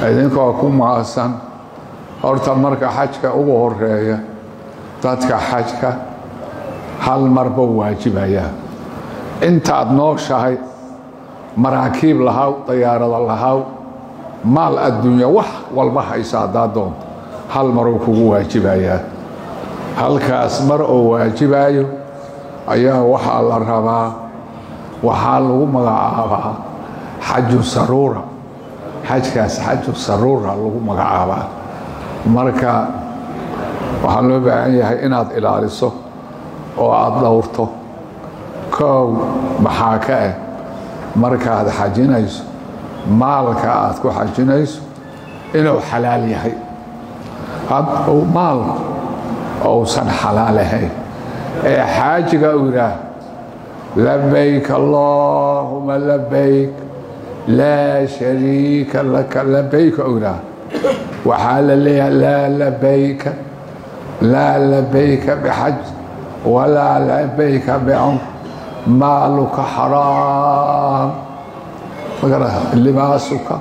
idinkoo ku maasan horta marka xajka ugu horeeya dadka xajka hal marba waajibayaa intaad nooshahay maraakiib lahaw dayaarada lahaw maal adduunya wax walba haysa haddaad doonto hal maruu kugu waajibayaa halkaas mar oo waajibayo ayaa waxaa la rabaa waxaa lagu magacaabaa xaju saruura xajkaas xaju saruura lagu magacaabaa marka waxaa loo baahan yahay inaad ilaaliso oo aada dhowrto koow maxaa ka ah markaad xajinayso maalka aad ku xajinayso inuu xalaal yahay hadduu maalku ousan xalaal ahayn ee xaajiga uu yidhaah labayk allaahuma labayk laa shariika laka labayka uu yidhaah waxaa la leeyahay laa labayka laa labayka bixaj walaa labayka bicumr maaluka xaraam libaasuka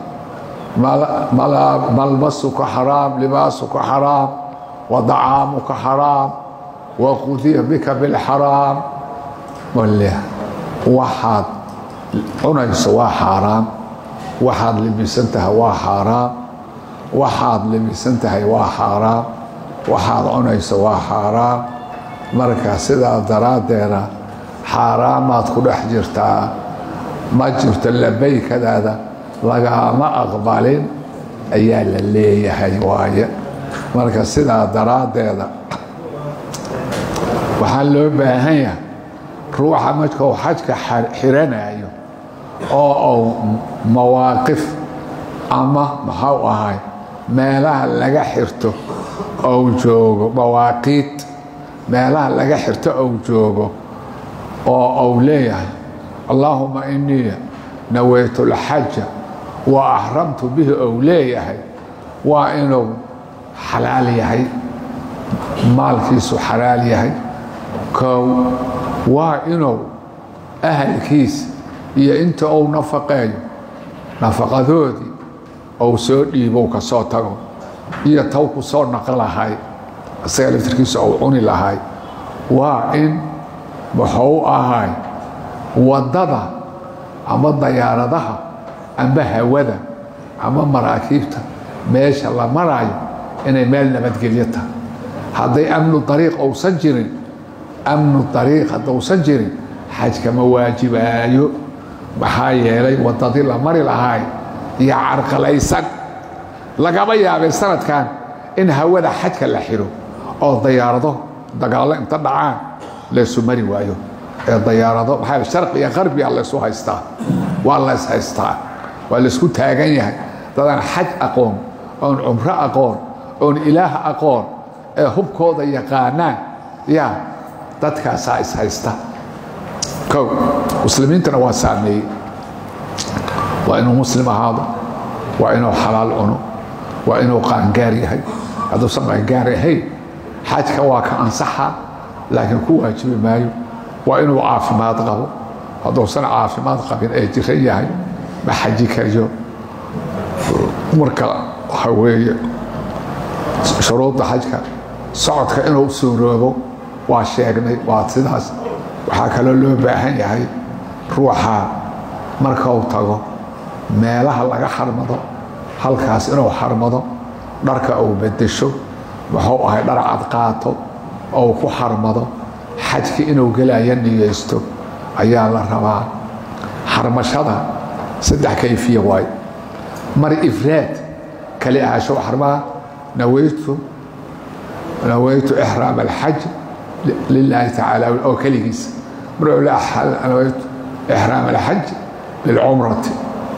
malbasuka xaraam libaasuka xaraam wadacaamuka xaraam waqudiya bika bilxaraam waxaad cunayso waa xaaraam waxaad libisan tahay waa xaaraam waxaad libisan tahay waa xaaraam waxaad cunayso waa xaaraam marka sidaa daraaddeeda xaaraamaad ku dhex jirtaa ma jirto labaykadaada lagaama aqbalin ayaa la leeyahay waaye marka sidaa daraaddeeda waxaa loo baahan yahay ruuxa markuu xajka xiranayo oo uu mawaaqif ama maxau ahay meelaha laga xirto ou joogo mawaaqiid meelaha laga xirto ou joogo oo uu leeyahay allaahuma inii nawaytu lxaja wa axramtu bihi ou leeyahay waa inuu xalaal yahay maalkiisu xalaal yahay kow waa inuu ahalkiisa iyo inta uu nafaqeeyo nafaqadoodii ou soo dhiibow ka soo tago iyo taw ku soo naqo lahay isaga laftirkiisa ou cuni lahay waa in muxuu ahay waddada ama dayaaradaha amba hawada ama maraakiibta meesha la maraayo inay meel nabadgelyo tahay hadday amnu dariiq ousan jirin amnu dariiq haddousan jirin xajka ma waajibaayo maxaa yeelay waddadii la mari lahaay iyo carqalaysan lagama yaabay sanadkan in hawada xajka la xiro oo dayaarado dagaallo inta dhacaan laysu mari waayo ee dayaarado maxaa sharqi iyo qarbiga laysu haystaa waa lays haystaa waa laysku taagan yahay dadaan xaj aqoon oon cumro aqoon oon ilaah aqoon ee hubkooda yaqaanaan yaa dadkaasaa is haysta kow muslimiintana waa saameeyey waa inuu muslim ahaado waa inuu xalaal cuno waa inuu qaangaar yahay hadduusan qaangaar ahayn xajka waa ka ansaxa laakiin ku waajibi maayo waa inuu caafimaad qabo hadduusan caafimaad qabin ee jiran yahay ma xaji kariyo marka waxa weeye shuruudda xajka socodka inuu suuroobo waa sheegnay waa sidaas waxaa kaloo loo baahan yahay ruuxa markau tago meelaha laga xarmado halkaas inuu xarmado dharka uu bedesho muxuu ahay dhar cad qaato ou ku xarmado xajki inuu gelaya niyeysto ayaa la rabaa xarmashada saddex kayfiya waayo mar ifraad kali ahasho xarmaa nawaytu nawaytu ixraam alxaj lilaahi tacaala oo keligiisa mar nawaytu ixraam alxaj lilcumrati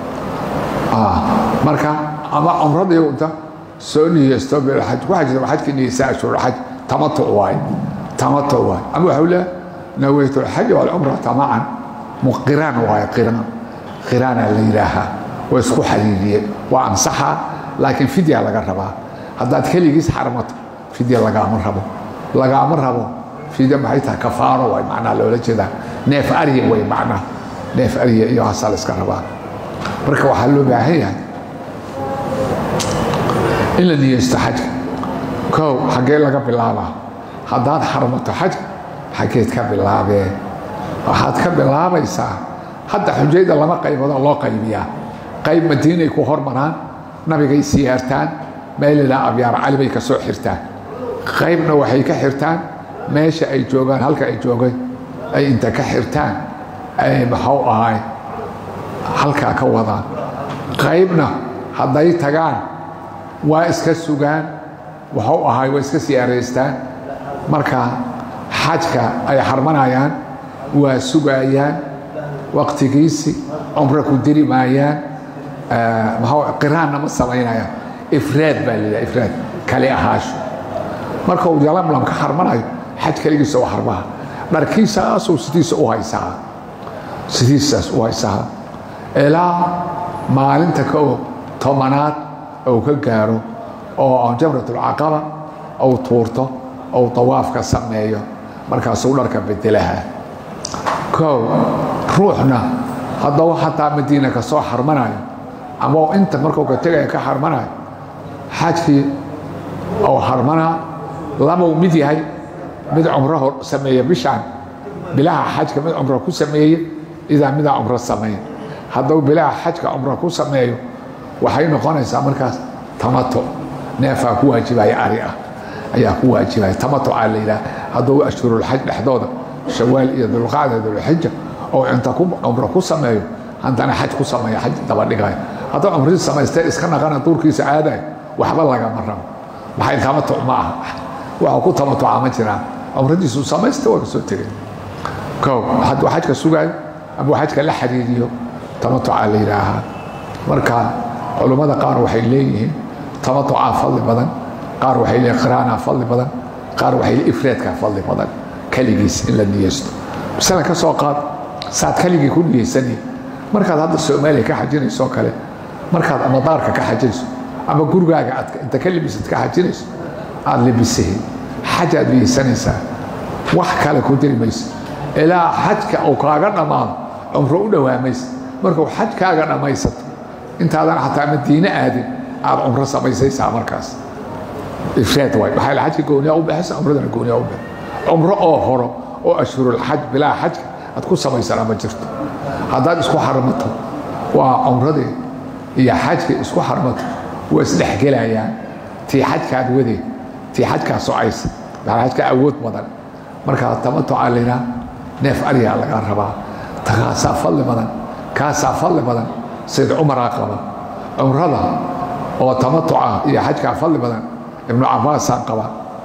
marka ama cumradii inta soo niyeysto bilxaj ku xajta xajki niyeysa ashhur xaj tamatuc waaye tamatuc waaye ama waxau leeyahay nawaytu alxaj walcumrata macan muqiraan waaye qiraan qiraanaa la yidhaahaa waa isku xariiriyeen waa ansaxa laakiin fidya laga rabaa haddaad keligiis xarmato fidya lagaama rabo lagaama rabo fidya maxay tahay kafaaro waay macnaha loola jeedaa neef arya way macnaha neef arya iyo haasaa la iska rabaa marka waxaa loo baahan yahay in la niyeysto xajka kow xaggee laga bilaabaa haddaad xarmato xajka xaggeed ka bilaabee waxaad ka bilaabaysaa hadda xujayda lama qayboodoo loo qaybiyaa qayb madiinay ku hormaraan nabigay siyaartaan meelilaa abyaar cali bay ka soo xirtaan qaybna waxay ka xirtaan meesha ay joogaan halka ay joogay ay inta ka xirtaan ay maxuu ahay halkaa ka wadaan qaybna hadday tagaan waa iska sugaan waxuu ahay waa iska siyaaraystaan marka xajka ay xarmanayaan waa sugayaan waqtigiisi cumro ku diri maayaan qiraanna ma samaynayaan ifraad baa layidhaha ifraad kali ahaasho marka uu yalamlam ka xarmanayo xaj keligiisa u xarmaha dharkiisaasuu sidiisa u haysaa sidiisaas u haysaa ilaa maalinta ka tobanaad uu ka gaaro oo jamratulcaqaba uu tuurto ou dawaafka sameeyo markaasuu dharka bedelaha kow ruuxna haddau xataa madiina ka soo xarmanayo ama inta markuu ka tegaya ka xarmanayo xajkii ou xarmanaa labau mid yahay mid cumro sameeya bishaan bilaha xajka mid cumro ku sameeye idaa midaa cumro sameeya hadduu bilaha xajka cumro ku sameeyo waxay noqonaysaa markaas tamato neefaa ku waajibaya ari ah ayaa ku waajibaya tamatucaa la yidhaha hadduu ashhurulxaj dhexdooda shawaal iyo dulqacda dulxija oo inta cumro ku sameeyo haddana xaj ku sameeya xaj dabadhigayo hadduu cumradii samaystee iska naqana duurkiisa caadayo waxba lagama rabo maxay tamatuc ma aha waxa ku tamatuca ma jiraan cumradiisu samaysta waa kasoo tegay kow hadduu xajka sugaayo ama xajka la xiriiriyo tamatucaa la yidhaahaa marka culummada qaar waxay leeyihiin tamatucaa fadli badan qaar waxay leeyihin qiraanaa fadli badan qaar waxay leeyihin ifraadkaa fadli badan keligiis in la niyeysto masala ka soo qaad saad keligii ku niyeysanihi markaad hadda soomaaliya ka xajinayso oo kale markaad ama daarka ka xajinayso ama gurigaaga aad inta ka libisad ka xajinayso aad libisahi xajaad niyeysanaysaa wax kale ku diri mayso ilaa xajka uu kaaga dhammaado cumro u dhowaamaysa markuu xajkaaga dhammaysato intaadan xataa madiine aadin aad cumro samaysaysaa markaas ifraad waay maxaa la xajka gooniyaa u baxaysa cumradana gooniyaa u baxay cumro oo horo oo ashhurulxaj bilaa xajka aad ku samaysana ma jirto haddaad isku xarmato waa cumradii iyo xajkii isku xarmato waa isdhexgelayaan tii xajkaad wadee tii xajkaa socaysa maxaa xajka awood badan markaa tamatucaa laydhaa neef aryaa laga rabaa takaasaa fadli badan kaasaa fadli badan sayd cumaraa qaba cumrada oo tamatuca iyo xajkaa fadli badan ibnu cabaasaan qaba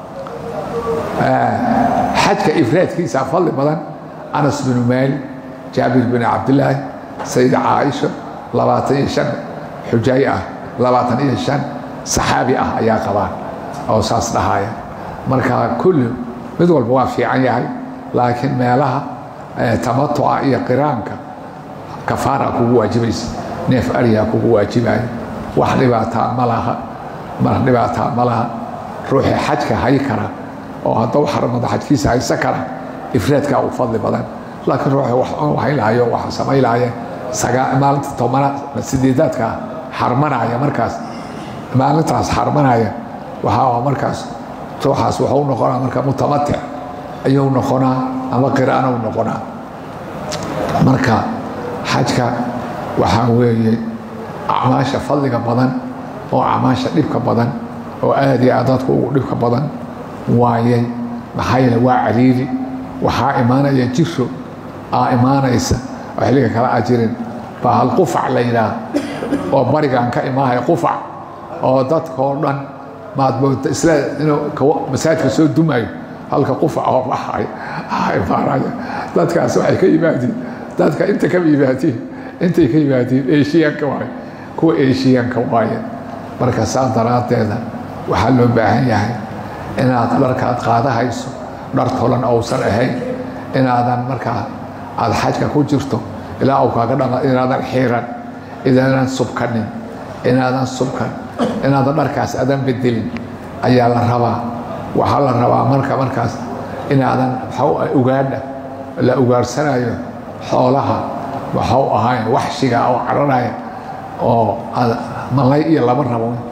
xajka ifraadkiisaa fadli badan anas binu maali jaabir bin cabdilaahi sayid caaisha labaatan iyo shan xujay ah labaatan iyo shan saxaabi ah ayaa qabaan oo saas dhahaya marka kulli mid walba waa fiican yahay laakiin meelaha tamatuca iyo qiraanka kafaara kugu waajibaysa neef aryaa kugu waajibaya wax dhibaataa ma laha mar dhibaataa ma laha ruuxii xajka hay kara oo haddau xaramada xajkiisa haysa kara ifraadkaa u fadli badan laakiin ruuxii wax hayn lahayo waxa samayn lahayeen maalinta tobanaad sideedaadka xarmanaya markaas maalintaas xarmanaya waxaa markaas ruuxaas wuxuu noqonaa marka mutamatic ayuu noqonaa ama qiraanuu noqonaa marka xajka waxaa weeye acmaasha fadliga badan oo acmaasha dhibka badan oo aad iyo aad dadku ugu dhibka badan waayay maxaa yeele waa cariiri waxaa imaanaya jiro aa imaanaysa oo xilliga kala ajirin baa hal qufac la yidhaah oo barigaan ka imaanaya qufac oo dadkoo dhan maadmoodta isla inuu masaajidka soo dumayo halka qufac oo baxay imaanaya dadkaas waxay ka yimaadiin dadka inta ka yimaadiin intay ka yimaadiin eeshiyaanka waaye kuwa eeshiyaanka waaye marka saa daraaddeeda waxaa loo baahan yahay inaad dharkaad qaadahayso dhar tolan ousan ahayn inaadan markaa aad xajka ku jirto ilaa uu kaaga dhama inaadan xiiran inaadan subkanin inaadan subkan inaadan dharkaas adan bedelin ayaa la rabaa waxaa la rabaa marka markaas inaadan ugaadha la ugaarsanayo xoolaha waxau ahayn waxshiga oo cararaya oo malay iyo lama rabo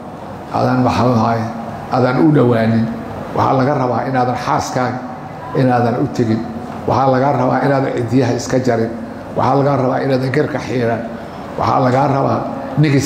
aadan maxahay aadan u dhowaanin waxaa laga rabaa inaadan xaaskaaga inaadan u tegin waxaa lagaa rabaa inaadan cidiyaha iska jarin waxaa lagaa rabaa inaadan gerka xiiran waxaa lagaa rabaa nigis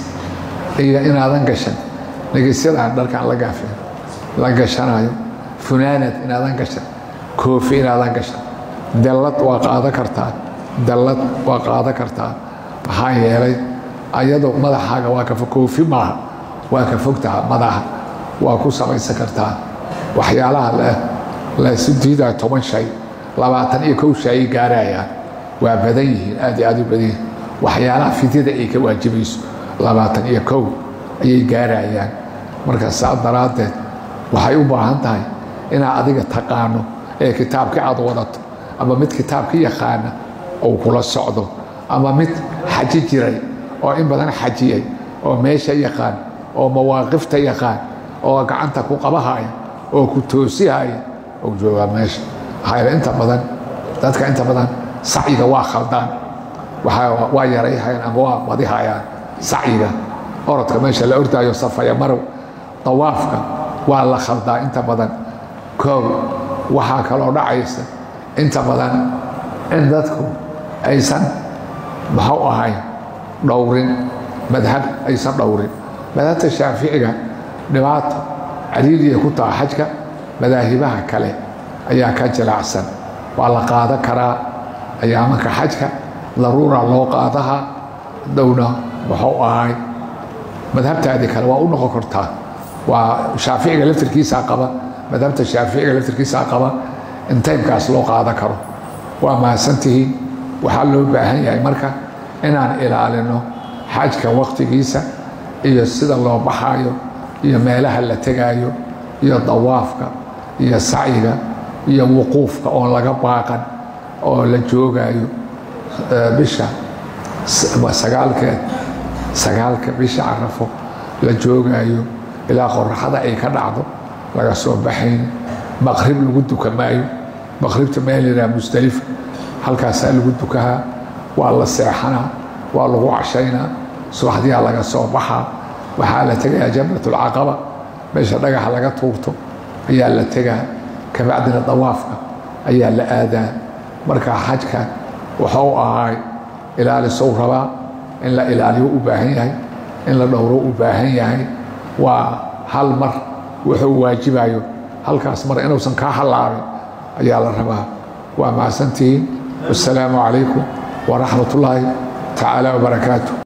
iyo inaadan gashan nigisyadaan dharkaan la gaafin la gashanayo funaanad inaadan gashan koofi inaadan gashan dallad waa qaada kartaa dallad waa qaada kartaa maxaa yeelay ayadoo madaxaaga waa ka koofi maaha waa ka fogtaha madaxa waa ku samaysan kartaa waxyaalaha laysu diidaa toban shay labaatan iyo kow shay ay gaarayaan waa badan yihiin aad iyo aad u badan yihiin waxyaalaha fidyada ay ka waajibayso labaatan iyo kow ayay gaarayaan marka saa daraaddeed waxay u baahan tahay inaad adiga taqaano ee kitaabkii aad wadato ama mid kitaabka yaqaana uu kula socdo ama mid xaji jiray oo in badan xajiyay oo meesha yaqaan oo mawaaqifta yaqaan oo gacanta ku qabahaya oo ku toosihaya ou joogaa meesha maxaa yeele inta badan dadka inta badan sacyiga waa khaldaan waa yarayhayaan ama waa badihayaan sacyiga orodka meesha la ordaayo safaya marow dawaafka waa la khaldaa inta badan koow waxaa kaloo dhacaysa inta badan in dadku aysan maxuu ahay dhowrin madhab aysan dhowrin madhabta shaaficiga dhibaato caliiliya ku taha xajka madaahibaha kale ayaa ka jilaacsan waa la qaadan karaa ayaamanka xajka daruura loo qaadaha dhowna muxuu ahay madhabtaadii kale waa u noqon kartaa waa shaaficiga laftirkiisaa qaba madhabta shaaficiga laftirkiisaa qaba in taymkaas loo qaadan karo waa mahadsantihiin waxaa loo baahan yahay marka inaan ilaalino xajka wakhtigiisa iyo sida loo baxaayo iyo meelaha la tegaayo iyo dawaafka iyo sacyiga iyo wuquufka oon laga baaqan oo la joogaayo bisha sagaalkeed sagaalka bisha carafo la joogaayo ilaa qoraxada ay ka dhacdo laga soo baxayn maqrib lagu duka maayo maqribta meel yidhaha musdalifa halkaasaa lagu dukahaa waa la seexanaa waa lagu cashaynaa subaxdiyaa laga soo baxaa waxaa la tegayaa jamratulcaqaba meesha dhagaxa laga tuurto ayaa la tegaa kabacdina dawaafka ayaa la aadaa marka xajka waxuu ahay ilaalisow rabaa in la ilaaliyo u baahan yahay in la dhowro u baahan yahay waa hal mar wuxuu waajibayo halkaas mar inuusan kaa hallaabin ayaa la rabaa waa mahadsantihiin wasalaamu calaykum waraxmat ullaahi tacaala wabarakaatu